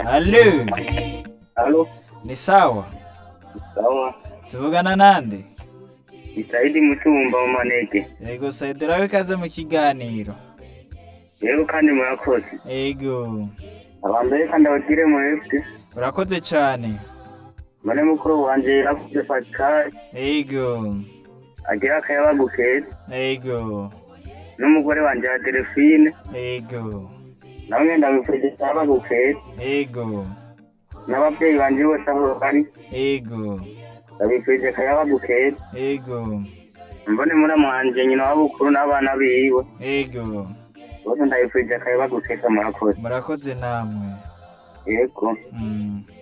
Halo, Halo, ni sawa? sawa. Tuvugana nande? Isaidi Mutumba mu manege. Yego Saidira we kaze mu kiganiro. Yego kandi murakoze. Yego, Abambere kandi abagire mwebwe. urakoze cane. Mane mukuru wanje yarakuze Pascal Yego, agira akayabagu keza. yego, N'umugore wanje ya Delphine yego, nawe ngenda mwifurije akayabagu keza. yego, N'abavyeyi banje bose aho bari yego, ndabifurije akayabagu keza. yego, Mbone muramu wanje nyina w'abukuru n'abana biwe. yego. Bose ndabifurije akayabagu keza murakoze. Murakoze namwe. Yego. Mm.